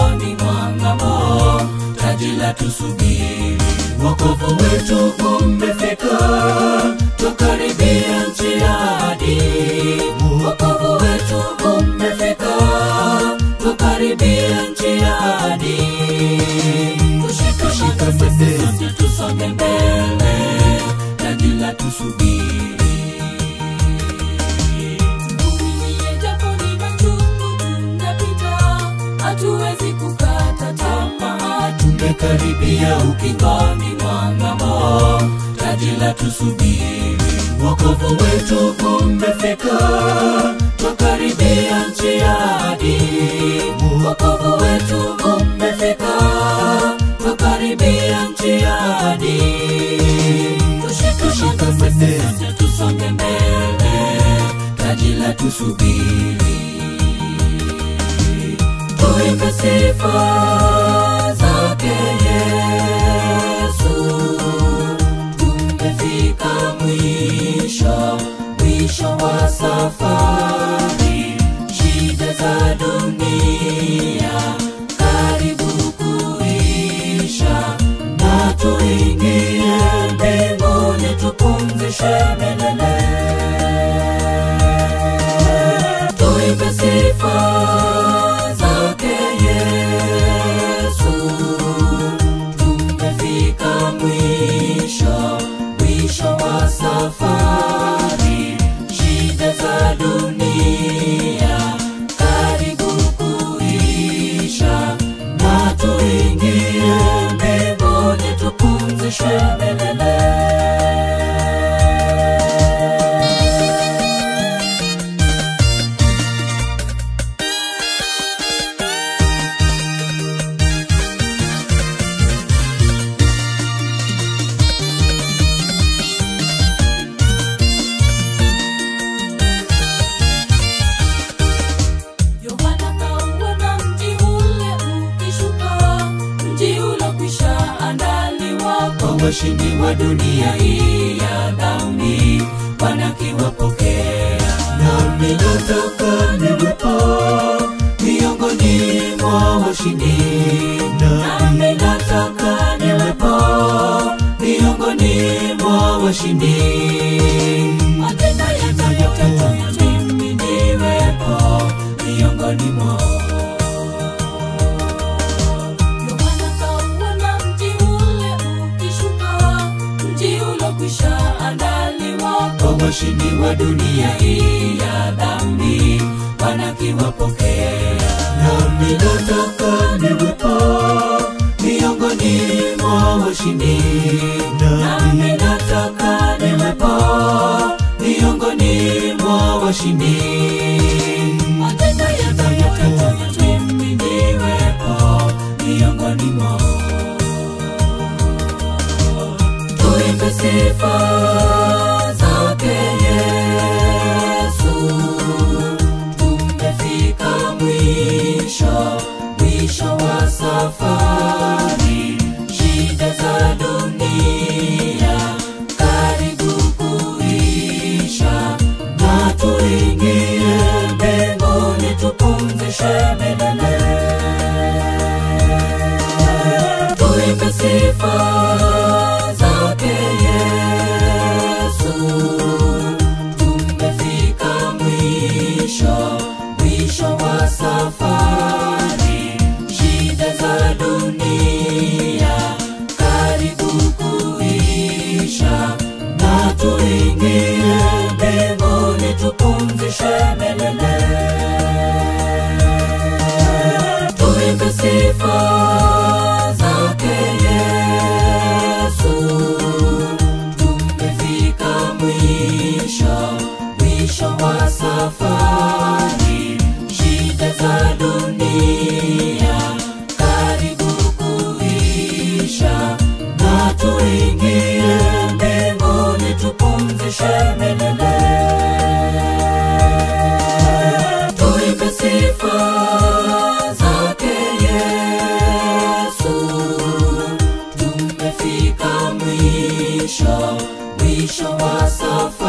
ukingoni mwa ng'ambo, taji la tusubiri. Wokovu wetu umefika, tukaribia nchi ya ahadi. Wokovu wetu umefika, tukaribia nchi ya ahadi. Tushika sisi sote tusonge mbele, taji la tusubiri. Tuvumilie japo ni machungu tunapita, hatuwezi kukata tamaa. tumekaribia ukingoni mwa ng'ambo, taji la tusubiri. Wokovu wetu umefika, twakaribia nchi ya ahadi. Wokovu wetu umefika, twakaribia nchi ya ahadi. Tushika sisi sote tusonge mbele, taji la tusubiri tuimbe sifa zake Yesu. Tumefika mwisho, mwisho wa safari, shida za dunia karibu kuisha, na tuingie mbinguni tupumzishe milele tuimbe sifa zake Yesu. Tumefika mwisho, mwisho wa safari, shida za dunia karibu kuisha, na tuingie mbinguni tupumzishe milele. Yohana kauona mji ule ukishuka, mji ulokwisha andaliwa kwa washindi wa dunia hii ya dhambi wanakiwapokea nami nataka niwepo miongoni mwa washindi nami nataka niwepo miongoni mwa washindi matendo yatayotatu mimi niwepo miongoni mwao Yohana kauona mji ule ukishuka, mji ulokwisha andaliwa kwa washindi wa dunia hii ya dhambi wanakiwapokea nami nataka niwepo miongoni mwa washindi nami nataka niwepo miongoni mwa washindi matendo yatayotatu mimi niwepo miongoni mwao tuimbe sifa zake Yesu. Tumefika mwisho, mwisho wa safari, shida za dunia karibu kuisha, na tuingie mbinguni tupumzishe milele tuimbe sifa zake Yesu. Tumefika mwisho, mwisho wa safari, shida za dunia karibu kuisha, na tuingie mbinguni tupumzishe milele tuimbe sifa zake Yesu. Tumefika mwisho, mwisho wa safari, shida za dunia karibu kuisha, na tuingie mbinguni tupumzishe milele tuimbe sifa zake Yesu. Tumefika mwisho, mwisho wa safari